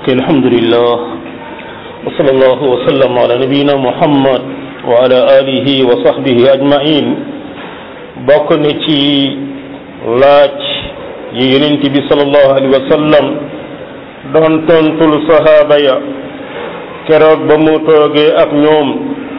الحمد لله وصلى الله وسلم على نبينا محمد وعلى آله وصحبه أجمعين bokk na ci laaj yi yonent bi sallallahu alayhi wa sallam doon tontul sahaaba ya keroog ba mu toogee ak ñoom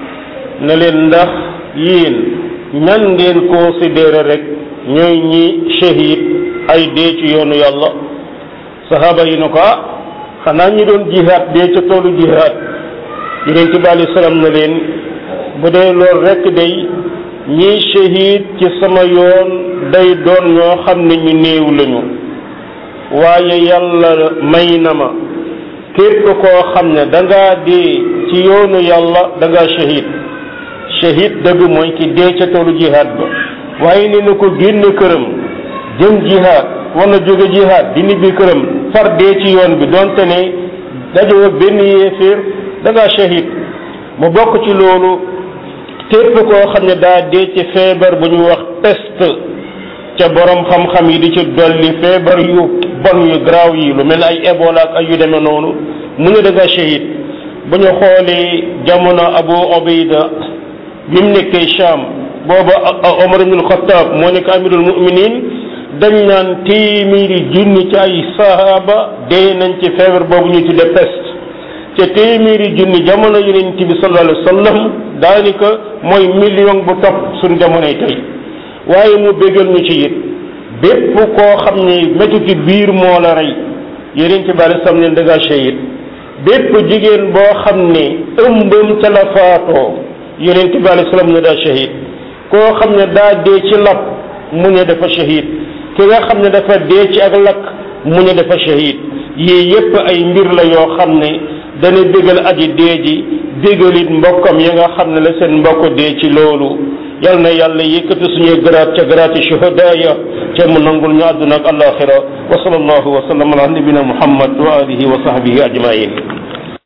ne leen ndax yéen ñan ngeen considéré rek ñooy ñi shahid ay dee ci yoonu yàlla sahaaba yi ne ko ah xanaa ñi doon jihaad dee ca toolu jihaad yonent bi alayhi salaam na leen bu dee loolu rekk day ñiy shahid ci sama yoon day doon ñoo xam ne ñu néew lañu waaye yàlla may na ma képp koo xam ne dangaa dee ci yoonu yàlla dangaa shahid shahid dëgg mooy ki dee ca toolu jihaad ba waaye ne na ko génn këram jëm jihaad wala jóge jihaad di nibbi këram far dee ci yoon bi donte ne dajoo benn yéeféer dangaa shahid mu bokk ci loolu képp koo xam ne daa dee ci feebar bu ñu wax peste ca borom xam-xam yi di ci dolli feebar yu bon yu garaaw yi lu mel ay Ebola ak ay yu demee noonu mu ne da nga shahid bu ñu xoolee jamono Abu Ubayda bi mu nekkee Sham booba Omar ibn Khattab moo nekk amirul muminin dañ naan téeméeri junni ci ay sahaba dee nañ ci feebar boobu ñu tudde peste ca téeméeri junni jamono yonent bi sallallahu alayhi wa sallam daanaka mooy million bu topp suñ jamonoy tey waaye mu bégal ñu ci it bépp koo xam ne métuti biir moo la rey yonent bi alayhi salaam ne dangaa shahid bépp jigéen boo xam ne ëmbam ca la faatoo yonent bi alayhi salaam ne daa shahid koo xam ne daa dee ci lab mu ne dafa shahid ki nga xam ne dafa dee ci ak lakk mu ne dafa shahid yii yépp ay mbir la yoo xam ne dana bégal aji dee ji bégalit mbokkam ya nga xam ne la seen mbokk dee ci loolu yal na yàlla yëkkati suñuy garaat ca garaati shuhada ya ca mu nangul ñu àdduna ak alaxira wa sallallahu wa sallam ala nabina muhammad wa alihi wa sahbihi ajmain